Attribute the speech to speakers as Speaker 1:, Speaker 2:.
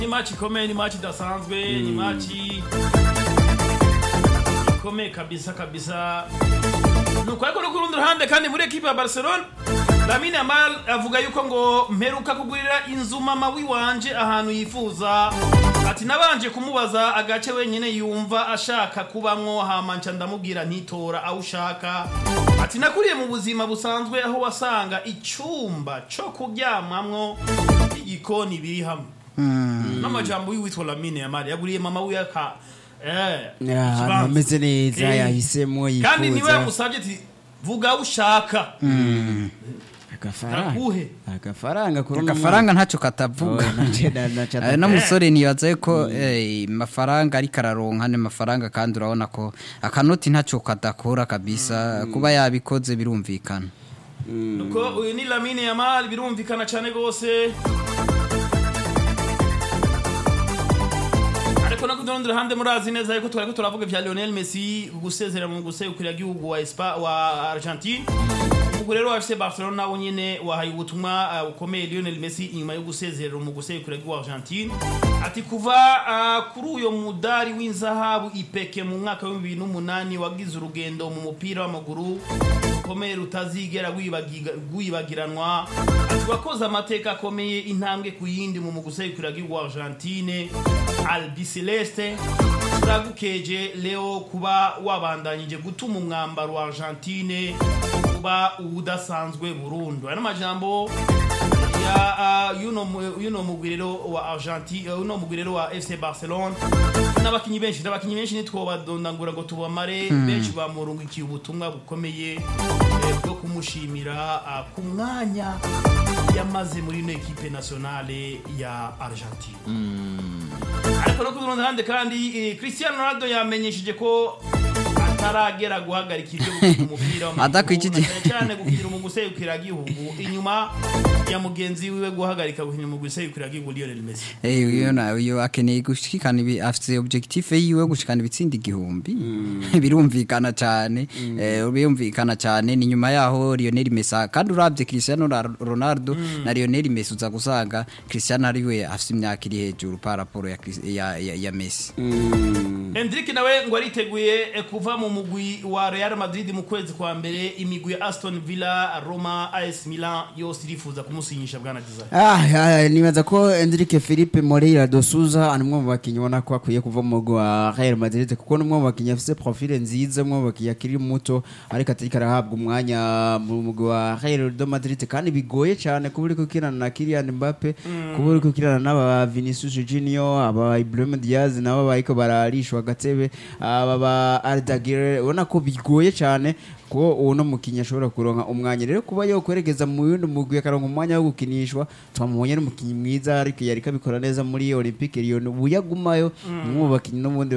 Speaker 1: ni match ikomeye ni match idasanzwe ni match ikomeye kabisa kabisa nuko ariko no ku rundi ruhande kandi muri ekipe ya barcelona lamine yamal avuga yuko ngo mperuka kugurira inzu mama wiwanje ahantu yifuza ati nabanje kumubaza agace wenyine yumva ashaka kubamwo hama nca ndamubwira ntitora aho ushaka ati nakuriye mu buzima busanzwe aho wasanga icyumba cyo kuryamamwo igikoni biri hamwe n'amajambo y'uwitwa lamine yamal yaguriye mama wiwe aka eh,
Speaker 2: ahantu
Speaker 1: ikibanza.
Speaker 2: hameze neza
Speaker 1: Eh.
Speaker 2: yahisemo
Speaker 1: kandi niwe
Speaker 2: yifuza
Speaker 1: yamusabye ati vuga aho ushaka
Speaker 2: agafaranga
Speaker 1: Naguhe.
Speaker 2: agafaranga kuri uno
Speaker 3: agafaranga ntacyo katavuga
Speaker 2: Oh, nace- na- nace
Speaker 3: Eh,
Speaker 2: atavuga.
Speaker 3: no musore nibaza ko eh, mafaranga ariko araronka ni mafaranga kandi urabona ko akanoti ntacyo kadakora kabisa kuba yabikoze birumvikana
Speaker 1: nuko uyu ni lamine yamal birumvikana cyane rwose ariko no kurundi ruhande murazi neza yuko twariko turavuga vya lionel messi gusezera mu guserukira igihugu wa Espa wa argentine ubwo rero afise barcelona nabo nyene wahaye ubutumwa uh, bukomeye lionel messi inyuma yo gusezerera mu guserukira igihugu wa argentine ati kuva uh, kuri uyo mudari w'inzahabu ipeke mu mwaka wa 2008 wagize urugendo mu mupira w'amaguru rukomeye rutazigera rwibagiga- rwibagiranwa ati wakoze amateka akomeye intambwe ku yindi mu muguserukira igihugu wa argentine albi celeste turagukeje leo kuba wabandanyije gutuma umwambaro wa argentine kuba udasanzwe burundu aya n'amajambo ya uh, yuno mu- yuno mugwirero wa argentine uh, uno mugwirero wa fc barcelone n'abakinyi benshi n'abakinyi benshi nitwobadondangura ngo tubamare benshi bamurungikiye ubutumwa bukomeye eh, bwo kumushimira uh, ku mwanya yamaze muri ino ekipe nationale ya argentine ariko no ku rundi ruhande kandi eh, cristiano ronaldo yamenyesheje ko ataragera guhagarika ibyo gukina umupira w'amaguru,
Speaker 3: Adakwikije.
Speaker 1: na cyane cyane gukina mu guserukira igihugu inyuma ya mugenzi wiwe guhagarika gukina mu guserukira igihugu Lionel Messi
Speaker 3: Eh, uyo na uyo akeneye gushikana ibi afite objectif yiwe gushikana ibitsinda igihumbi birumvikana cyane eh birumvikana cyane ni nyuma yaho Lionel Messi kandi urabye Cristiano Ra- Ronaldo na Lionel Messi uza gusanga Cristiano ari we afite imyaka iri hejuru par rapport ya, Chris- ya, ya, ya Messi
Speaker 1: Hendrick nawe ngo ariteguye eh, kuva mu mugwi wa Real Madrid mu kwezi kwa mbere imigwi ya Aston Villa Roma AS Milan yose irifuza kumusinyisha bwana Desire
Speaker 2: Ah, ah, nibaza ko Enrique Felipe Moreira do Souza ari umwe mu bakinnyi ubona ko akwiye kuva mu mugwi wa Real Madrid kuko ni umwe mu bakinnyi afite profile nziza umwe mu bakinnyi akiri muto ariko atariko arahabwa umwanya mu mugwi wa Real de Madrid kandi bigoye cyane kuba uri gukirana na Kylian Mbappe kuba uri gukirana n'aba Vinicius Junior aba Ibrahim Diaz nabo bariko bararishwa agatebe aba ba Arda Güler ubona ko bigoye cyane ko uno mukinnyi ashobora kuronka umwanya rero kuba yokweregeza mu yundi mugwi akaronka umwanya wo gukinishwa twamubonye ari umukinnyi mwiza ariko yariko abikora neza muri Olympique Lyon ubu yagumayo umwe mu bakinnyi n'ubundi